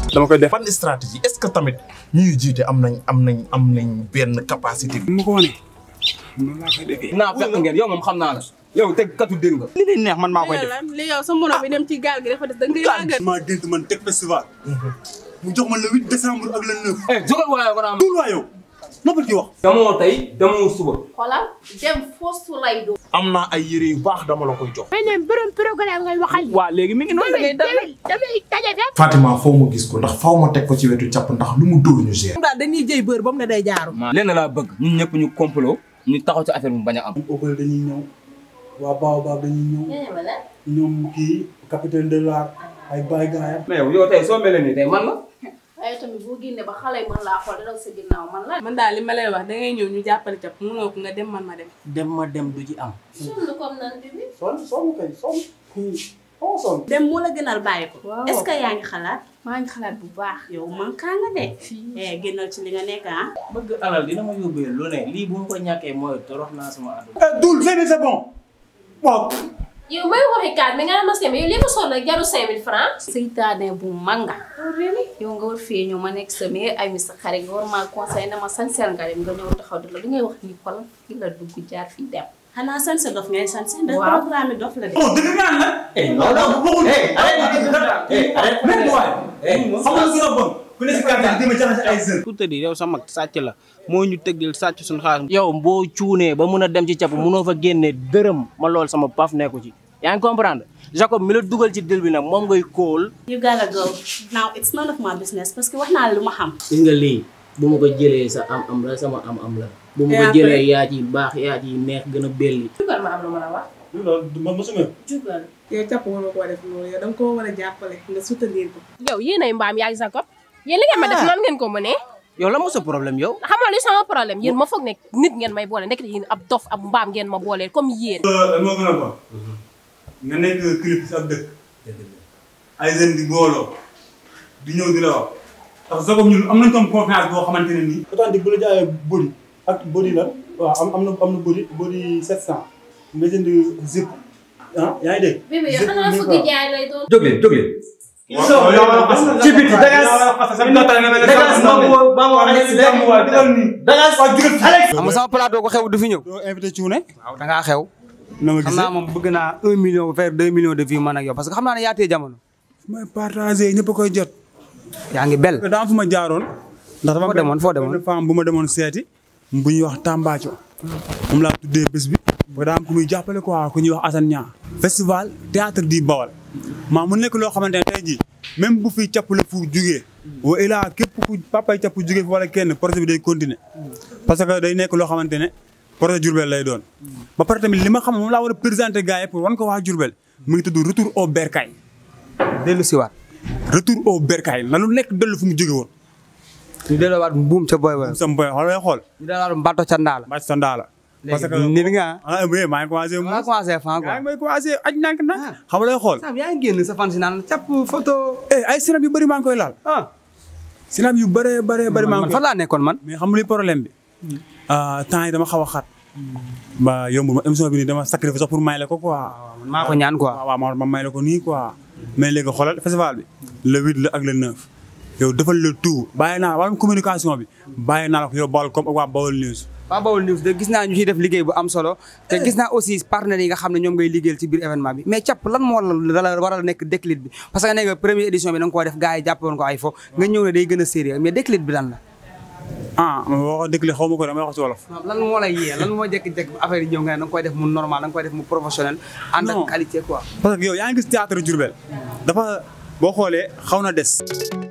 dama koy def ban stratégie est-ce que tamit ñuy jiite am nañ am nañ am nañ benn capacité bi. ma ko wane noonu laa koy defee naa fekk ngeen yow moom xam naa la yow teg katu dégg nga li leen neex man maa koy def li yow sa mono bi dem ci gaal gi dafa des da nga koy màggal. maa gént man teg festival mu jox ma le 8 décembre ak le 9 eh jógal waaye ko naa tuul waa yow noppi ci wax damoo tey damoo suba xoolal dem foofu lay doon. am naa ay yére yu baax dama la koy jox. mais ñoom borom programme ngay waxal. waa léegi mi ngi noonu da ngay dal damay damay daje fépp. Fatima foo ma gis ko ndax faw ma teg ko ci wetu càpp ndax lu mu dóor ñu gérer. daal dañuy jëy bër ba mu ne day jaaru. lenn laa bëgg ñun ñëpp ñu complot ñu taxaw ci affaire bi mu bañ a am Opel dañuy ñëw waa Baobab dañuy ñëw ñoom kii capitaine de l'art ay Baye Gaaya mais yow yow tey soo mel nii tey man la waaye tamit boo génnee ba xale yi mën laa xool dara sa ginnaaw man la. man daal li ma lay wax da ngay ñëw ñu jàppale cap mënoo ko nga dem man ma dem. dem ma dem du ci am. sonn comme nan bi. son son kay son kii xaw son dem moo la gënal bàyyi ko. Waaw. est-ce que yaa ngi xalaat. maa ngi xalaat bu baax. yow man kaa nga de. eh génnal ci li nga nekk ah. bëgg alal dina ma yóbbee lu ne lii bu ma ko ñàkkee mooy torox naa sama àdduna. Doul c'est c'est bon waaw yow may waxi kaat mais nga ne ma seen yow li ma sonn nag jaru 5000 francs. seytaane bu manga. yow nga war fee ñëw ma nekk sa meilleur ami sa xarit nga war maa conseillé na ma sanseel nga dem nga ñëw taxaw di la li ngay wax nii xoolal fii la dugg jaar fii dem. xanaa sanse dof ngay sanse. ndax Waaw. programme dof la de. bon dëgg naan la non non waxul arrête même waay xam nga lu gën a bon ku ne si quartier bi dama jaxase ay jeunes pour te dire yow sa mag sàcc la moo ñu tëggal sàcc suñu xaalis. yow boo cuunee ba mun a dem ci cap munoo fa génne dërëm ma lool sama paf nekku ci yaa ngi comprendre Jacob mi la dugal ci dil bi nag moom ngay kóol. you gotta go now it's none of my business parce que wax naa la lu ma xam. gis nga lii bu ma ko jëlee sa am am la sama am am la. bu ma ko Et jëlee yaa ci baax yaa ci neex gën a belli. jugal ma am lu ma la wax. loolu man mosuma jugal. yow cap war nga koo def loolu yow da nga koo war a jàppale nga soutenir ko. yow yéenay mbaam yaay Jacob yéen li ngeen ma def nan ngeen ko mënee yow la moo sa problème yow. xam nga li sama problème yéen ma foog ne nit ngeen may boole nekk yéen ab dof ab mbaam ngeen ma booleel comme yéen. moo gën a bon nga nekk clip si ab dëkk ay jeunes di booloo di ñëw di la wax ndax Jacob ñun am nañ comme confiance boo xamante ne nii authentique bu la jaayee body ak body la waaw am am na am na body body 700 nga jënd zip ah yaa ngi dégg bébé yow xanaa fukki jaay lay doon. jóg leen jóg leen ci biti dagas dagas xam nga sama plateau ko xew du fi ñëw doo invité Cuune waaw da ngaa xew na ma xam gisee naa moom bëgg naa un million vers deux millions de vues man ak yow parce que xam naa ne yaa tee jamono may partagé ñëpp a koy jot yaa ngi bel daa am fu ma jaaroon ndax dama Foo demoon, foo demoon? benn femme bu ma demoon seeti bu ñuy wax Tambaco moom laa tuddee bés bi ba daa am ku muy jàppale quoi ku ñuy wax Assane Niang festival théâtre di Bawal maa mu nekk loo xamante ne tey jii même bu fi capp la fu jugee wa ilaa képp ku papay capp jugee fi wala kenn projet bi day continuer parce que day nekk loo xamante ne projet Diourbel lay doon ba pare tamit li ma xam moom laa war a présenter gars yi pour wan ko waa Diourbel mu ngi tudd retour au bercail dellu siwaat retour au bercail na lu nekk dellu fu mu jóge woon ñu delloowaat buum ca boy boy sam boy xool ngay xool ñu delloowaat mbatto ca ndaa la bàcc sa ndaa la parce que nit nga ah oui maa ngi commencé mu maa commencé fan yaa quoi ngi may commencé aj nank nag xam nga lay xool Sam yaa ngi génn sa fan si naan càpp photo eh ay sinab yu bëri maa ngi koy laal ah sinab yu bëree bëree bëri maa ngi man koy fan laa nekkoon man mais xam nga li problème bi ah, temps yi dama xaw a xat ba yombul ma émission bi nii dama sacrifice sax pour may la ko quoi man maa ko ñaan quoi waaw waaw ma ma may la ko nii quoi mais léegi xoolal festival bi le huit la ak le neuf yow defal le tout bàyyi naa wàllum communication bi bàyyi naa la ko yow Baol comme ak waa Baol News waa Baol News de gis naa ñu ciy def liggéey bu am solo te gis naa aussi partenaires yi nga xam ne ñoom ngay liggéeyal ci biir événement bi mais càpp lan moo la la war a nekk déclic bi parce que nee nga première édition bi da nga koo def gars yi jàppe woon ko ay fo nga ñëw ne day gën a sérieux mais déclic bi lan la ah ma wax dëgg li xaw ma ko damay wax ci wolof lan moo lay yee lan moo jékki-jékki affaire yi ñëw nga ne da nga koy def mu normal da nga koy def mu professionnel ànd Non. ak qualité quoi parce que yow yaa ngi gis théâtre Diourbel dafa boo xoolee xaw na des